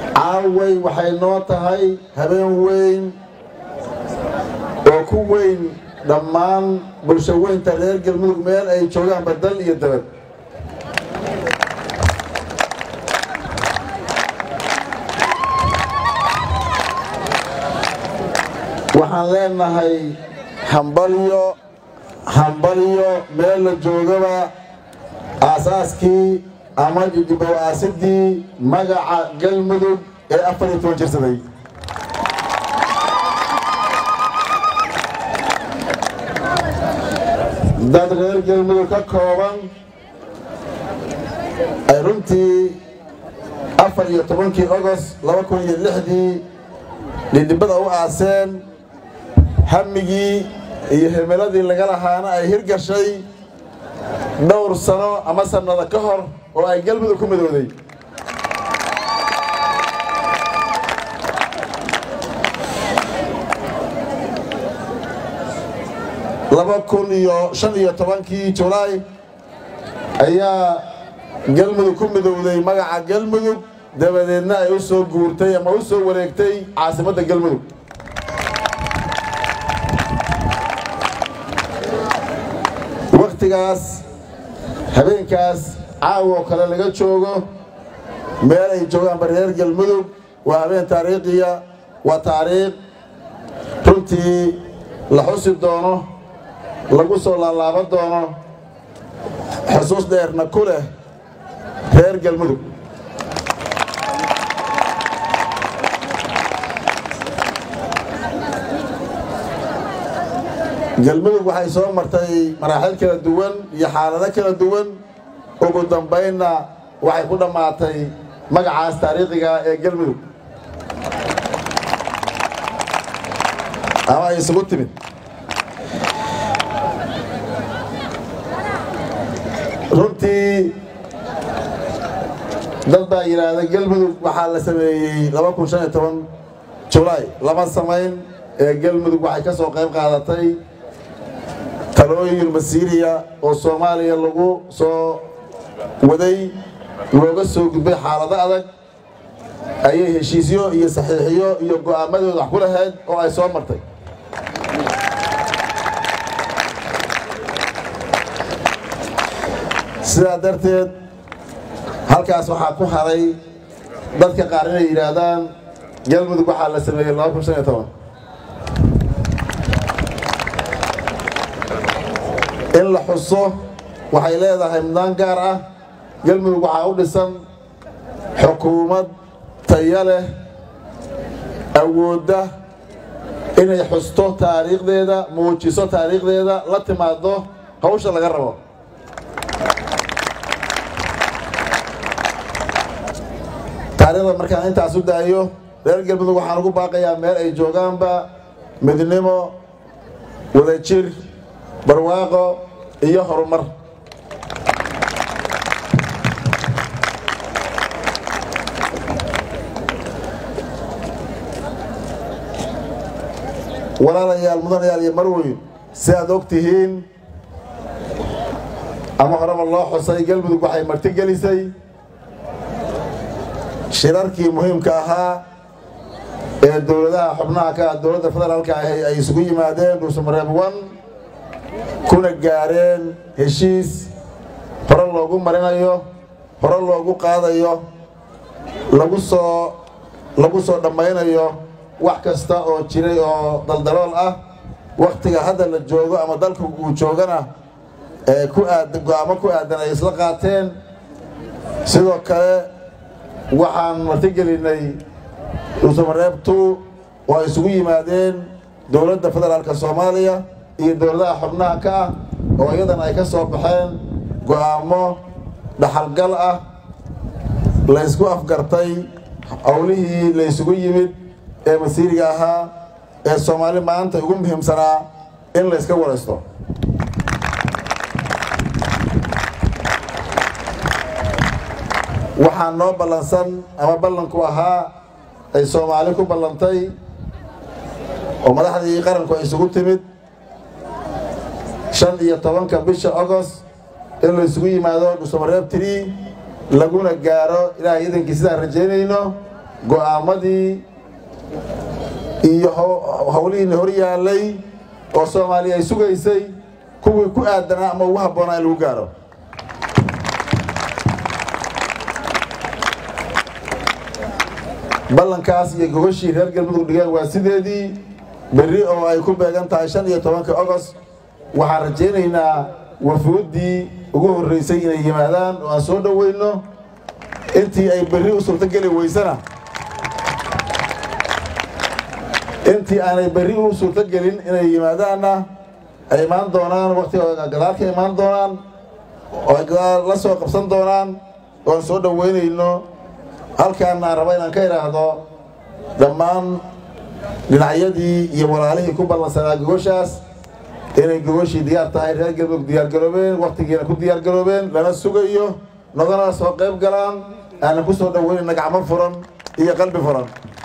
caaway waxay noo tahay habeen weyn oo ku weyn dhammaan bulsho weynta reer galmudug meel ay joogaan badal iyo dabad waxaan leenahay hambalyo hambalyo meel la joogaba aasaaskii ama jijibow aasidii magaca galmudug ee afar iyo toban jirsaday dad reer galmudug ka kooban ay runtii afar iyo tobankii ogost laba kun iyo lixdii dhidhibada u aaseen hamigii iyo himiladii laga lahaana ay hirgashay dhowr sano ama sannado ka hor oo ay galmudug ku midooday laba kun iyo shan iyo tobankii julaay ayaa galmudug ku midowday magaca galmudug dabadeedna ay u soo guurtay ama u soo wareegtay caasimadda galmudug wakhtigaas habeenkaas caawoo kale laga joogo meel ay joogaanba reer galmudug waa habeen taariikhiya waa taariikh runtii la xusi doono lagu soo laalaaban doono xusuus dheerna ku leh reer galmudug galmudug waxay soo martay maraaxil kala duwan iyo xaalado kala duwan ugu dambaynna waxay ku dhammaatay magacaas taariikhiga ee galmudug ama ay isugu timid runtii dad baa yidhaahda galmudug waxaa la sameeyey laba kun shan iyo toban julaay lama samayn ee galmudug waxay ka soo qayb qaadatay talooyin masiiriya oo soomaaliya lagu soo waday looga soo gudbay xaalado adag ayay heshiisyo iyo saxiixiyo iyo go'aamadooda wax ku lahayd oo ay soo martay sidaa darteed halkaas waxaa ku haray dadka qaar inay yidhaahdaan galmudug waxaa la sameeyey laba kun shan iyo toban in la xuso waxay leedahay mudaan gaar ah galmudug waxaa u dhisan xukuumad taya leh awoodda inay xusto taariikhdeeda muujiso taariikhdeeda la timaado hawsha laga rabo taariikhda markaan intaas u daayo reer galmudug waxaan ugu baaqayaa meel ay joogaanba midnimo wadajir barwaaqo iyo horumar walaalayaal mudanayaal iyo marweyn si aad og tihiin ama horeba loo xusay galmudug waxay martigelisay shirarkii muhiimka ahaa ee dowladaha xubnaha ka ah dowladda federaalka ahi ay isugu yimaadeen dhuusamareeb one kuna gaareen heshiis hore loogu marinayo hore loogu qaadayo lagu soo lagu soo dhammaynayo wax kasta oo jiray oo daldalool ah wakhtiga hadda la joogo ama dalka uu joogana ee ku aadan go'aamo ku aadan ay isla qaateen sidoo kale waxaan martigelinay dhuusamareeb two oo ay isugu yimaadeen dowladda federaalka soomaaliya iyo dowladaha xubnaha ka ah oo iyadana ay ka soo baxeen go'aamo dhaxalgal ah la ysku afgartay howlihii la ysugu yimid ee masiiriga ahaa ee soomaali maanta ugu muhiimsanaa in la yska waraysto waxaa noo ballansan ama ballanku ahaa ay soomaali ku ballantay oo madaxdii qaranku ay isugu timid shan iyo tobanka bisha agost in la isugu yimaado dhuusamareeb tiri laguna gaaro ilaahay idankii sidaan rajaynayno go'aamadii iyo howlihiina hor yaallay oo soomaaliya ay sugaysay kuwii ku aadanaa ama ugu habboonaa in lagu gaaro ballankaas iyo gogashii reer galmudug dhigeen waa sideedii berri oo ay ku beegan tahay shan iyo tobanka ogost waxaan rajaynaynaa wafuuddii ugu horraysay inay yimaadaan oo aan soo dhoweyno intii ay berri u suurtogeli weysana intii aanay berri u suurtogelin inay yimaadaanna ay imaan doonaan waktiga gadaal ka imaan doonaan oo ay gadaal la soo qabsan doonaan oo aan soo dhoweynayno halkaan aan raba inaan ka idhaahdo dhammaan dhinacyadii iyo walaalihii ku ballansanaa gogoshaas inay gogoshii diyaar tahay reer galmudug diyaargaroobeen wakhtigiina ku diyaargaroobeen lana sugayo nagana soo qayb galaan aanan ku soo dhoweynayna gacmo furan iyo qalbi furan